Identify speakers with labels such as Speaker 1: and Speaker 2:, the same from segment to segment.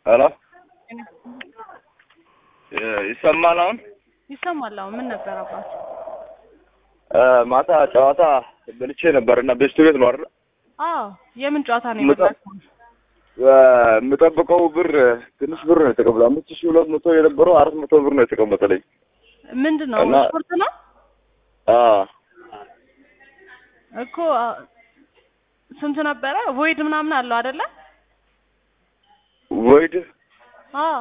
Speaker 1: ሄሎ ይሰማል አሁን?
Speaker 2: ይሰማል። አሁን ምን ነበር አባት?
Speaker 1: ማታ ጨዋታ በልቼ ነበር እና ቤስቱ ቤት ነው አይደል?
Speaker 2: አዎ። የምን ጨዋታ ነው
Speaker 1: ምጣ-
Speaker 2: የበላችሁ?
Speaker 1: የምጠብቀው ብር ትንሽ ብር ነው የተቀበለው። አምስት ሺህ ሁለት መቶ የነበረው አራት መቶ ብር ነው የተቀመጠልኝ።
Speaker 2: ምንድን ነው
Speaker 1: እና-
Speaker 2: ስፖርት ነው
Speaker 1: አዎ
Speaker 2: እኮ አ፣ ስንት ነበረ? ቮይድ ምናምን አለው አይደለ?
Speaker 1: ወይድ
Speaker 2: አዎ።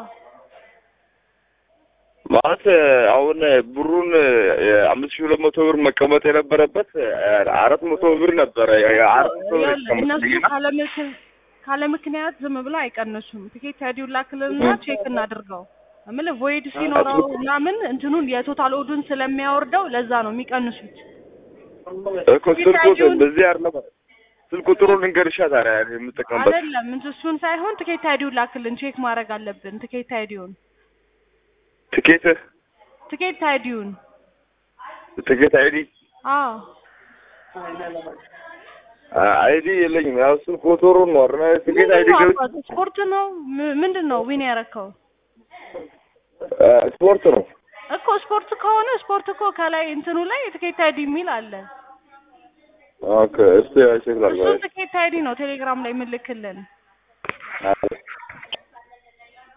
Speaker 1: ማለት አሁን ብሩን አምስት ሺህ ሁለት መቶ ብር መቀመጥ የነበረበት አራት መቶ ብር ነበረ። አራት መቶ ብር
Speaker 2: ይኸውልህ፣ እነሱ
Speaker 1: የተቀመጠልኝ እና
Speaker 2: ካለ ምክ- ካለ ምክንያት ዝም ብለው አይቀንሱም። ትኬት አይዲውን ላክልንና ቼክ እናድርገው። እምልህ ቮይድ ሲኖረው ምናምን እንትኑን የቶታል ኦዱን ስለሚያወርደው ለዛ ነው የሚቀንሱት።
Speaker 1: እኮ ስልኩ በዚህ አይደለም ስልክ ቁጥሩን ልንገርሻ ታዲያ የምጠቀምበት
Speaker 2: አይደለም እንትን እሱን ሳይሆን ትኬት አይዲውን ላክልን፣ ቼክ ማድረግ አለብን። ትኬት አይዲውን
Speaker 1: ትኬት
Speaker 2: ትኬት አይዲውን
Speaker 1: ትኬት አይዲ
Speaker 2: አዎ
Speaker 1: አይዲ የለኝም። ያው ስልክ ቁጥሩን ነው አይደል? ትኬት አይዲ
Speaker 2: ምንድን ነው
Speaker 1: ገብቼ
Speaker 2: አባቱ? ስፖርት ነው ም- ምንድን ነው ዊን ያረከው
Speaker 1: ስፖርት ነው።
Speaker 2: እኮ ስፖርት ከሆነ ስፖርት እኮ ከላይ እንትኑ ላይ ትኬት አይዲ የሚል አለ።
Speaker 1: ኦኬ እስቲ ቼክ ላድርግ።
Speaker 2: እሱን ትኬት አይዲ ነው ቴሌግራም ላይ የምልክልን።